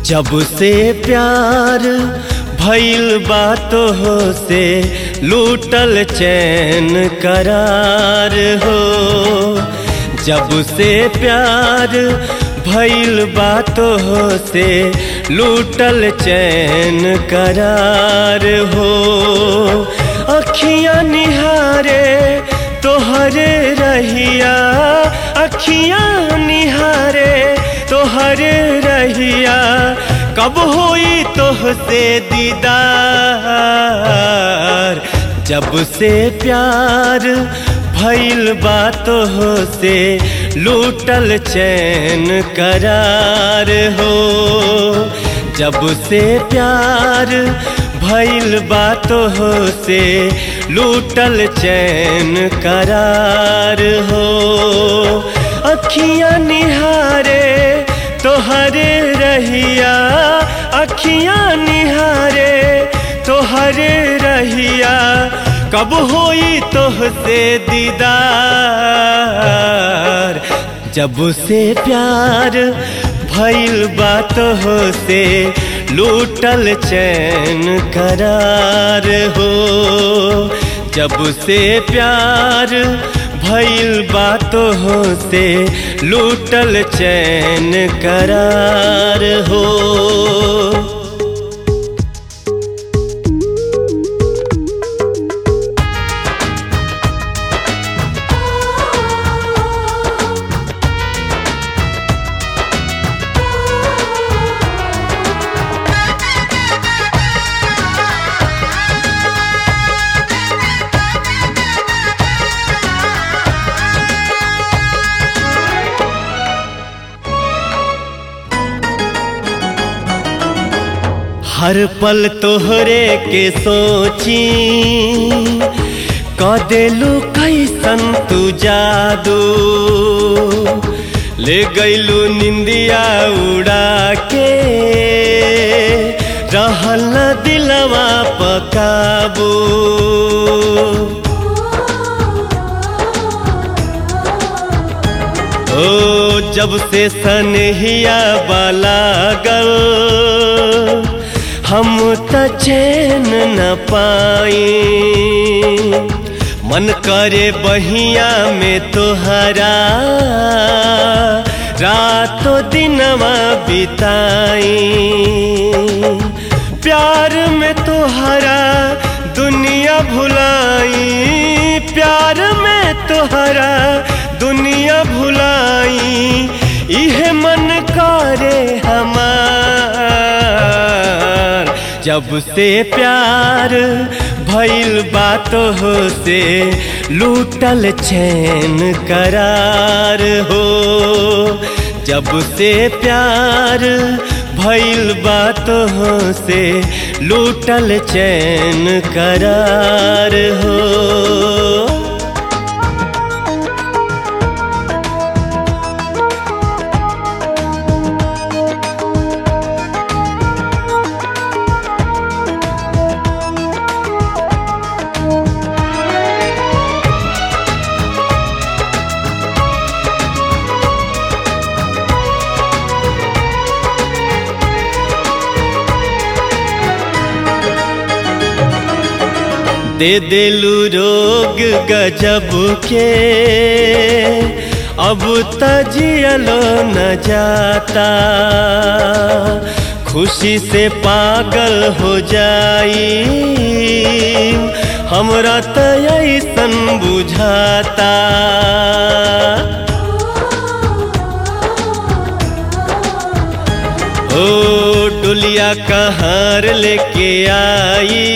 जब से प्यार भइल बात हो से लूटल चैन करार हो जब से प्यार भइल बात हो से लूटल चैन करार हो अखियां निहारे तोहरे रहिया अखियां निहारे तोहरे रहिया कब होई तोहसे दीदार जब से प्यार भइल बात हो से लूटल चैन करार हो जब से प्यार भइल बात हो से लूटल चैन करार हो अखियां निहारे तोहरे रहिया अखियां निहारे तोहरे रहिया कब होई तोहसे दीदार जब से प्यार भइल बात हो से लूटल चैन करार हो जब से प्यार भइल बात हो से लूटल चैन करार हो हर पल तोहरे के सोची क देलू कैसन तू जादू ले गईलू निंदिया उड़ा के रहल न दिलवा पकाबू ओ जब से सनहिया बालागल हम त चैन न पाई मन करे बहिया में तोहरा रातों दिनवा बिताई प्यार में तोहरा दुनिया भुलाई प्यार में तोहरा दुनिया भुलाई इहे मन करे हमार जब से प्यार भइल बात हो से लूटल चैन करार हो जब से प्यार भइल बात हो से लूटल चैन करार हो दे दिलू रोग गजब के अब तजियलो न जाता खुशी से पागल हो जाई हमरा त ऐसन बुझाता ओ डुलिया कहार लेके आई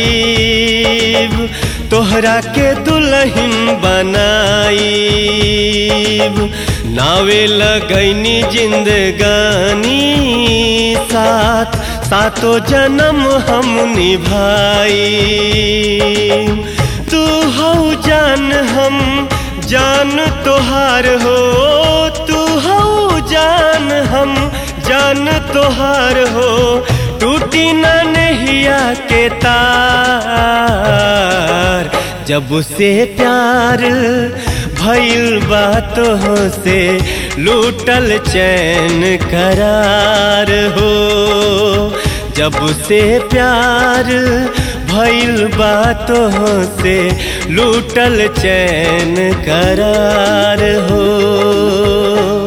तोहरा के दुल्हन बनाई नावे लगैनी जिंदगानी साथ सातो जन्म हम निभाई तू हो जान हम जान तोहार हो तू हो जान हम जान तोहार हो टूटी न नहिया के तार जब से प्यार भइल बातों से लूटल चैन करार हो जब से प्यार भइल बातों से लूटल चैन करार हो